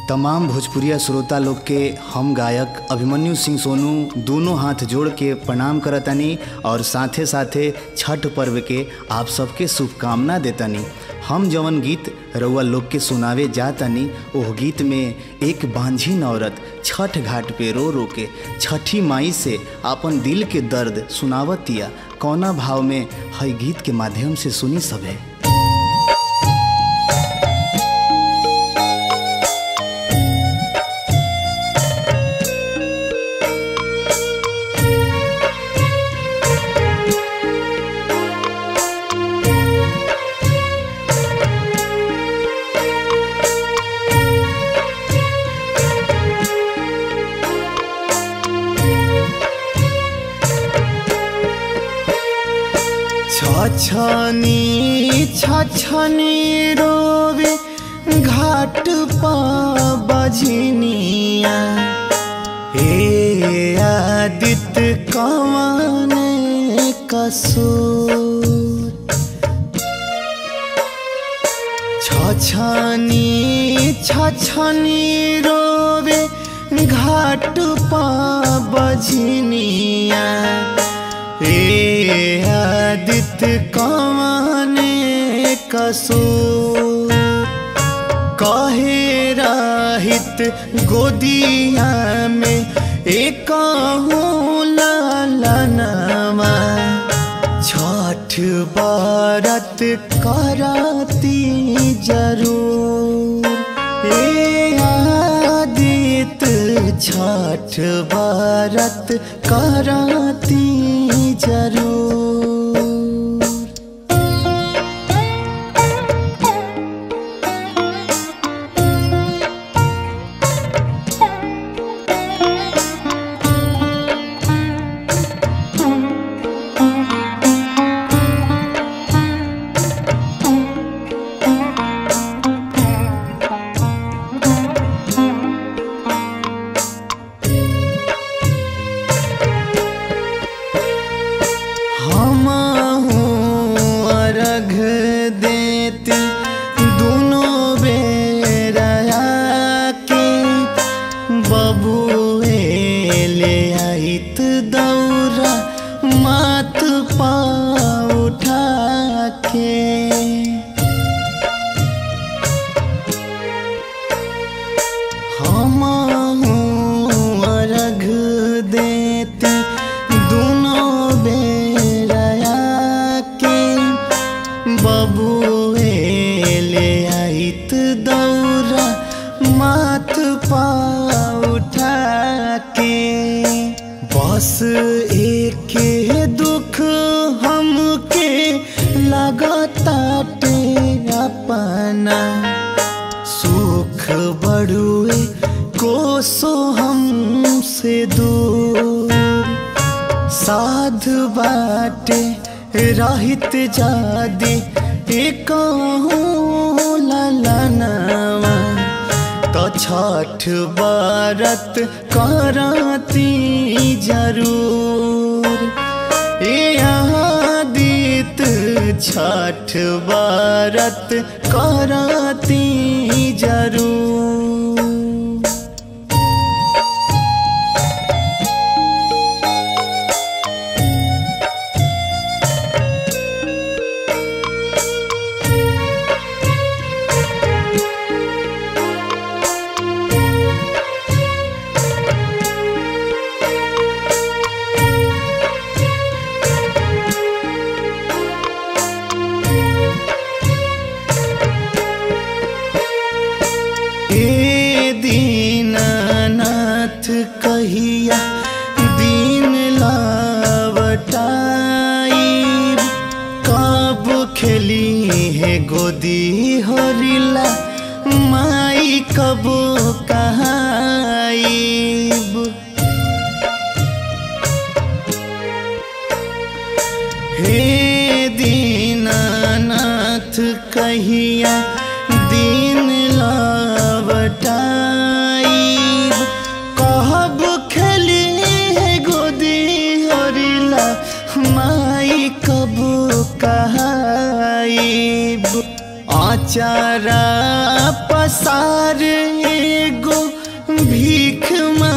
तमाम भोजपुरिया श्रोता लोग के हम गायक अभिमन्यु सिंह सोनू दोनों हाथ जोड़ के प्रणाम करतानी और साथे साथे छठ पर्व के आप सबके शुभकामना देतानी हम जवन गीत रउआ लोग के सुनावे जातानी ओह गीत में एक बांझिन औरत छठ घाट पे रो रो के छठी माई से अपन दिल के दर्द सुनावतिया कौना भाव में हई गीत के माध्यम से सुनी सभे छछनी छछनी रोवे घाट पा बजनिया हे आदित्य कवन कसूर छछनी छछनी रोवे घाट पा बजनिया ए आदित्य कमाने कसूर कहे राहित गोदिया में एक लालनमा छठ बारत कराती जरूर ए आदित्य छठ बारत कराती जरूर हम अर्घ देती दोनों बेरा के बबुए ले आइत दौरा मात पा उठा के हम अर्घ देती दोनों बेरा के बबुए ले आइत दौरा माथ पा उठा के बस एक दुख हमके लगताटे अपना सुख बड़ुए कोसो हमसे दूर साध बाटे रहित जादी एक ललनवा तो छठ बारत कराती जरूर ए आदित छठ बारत कराती जरूर ए दीनानाथ कहिया दीन लावटाई कब खेली है गोदी होरिला माई कब कहाईब हे दीनानाथ कहिया दीन लावटाई कहब खेली है गोदी हरिला माई कब कहाईब आचारा पसार एगो भीख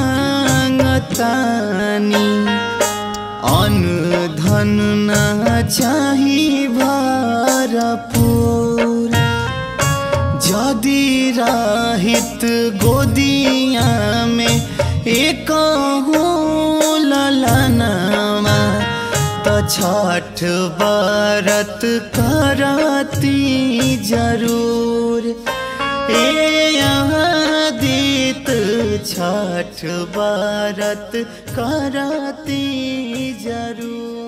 मांगतानी अन्न धन ना चाही भरपूर जदि राहित गोदिया में एक ललनामा त छठ बरत करती जरूर ए आदित छठ बरत करती जरूर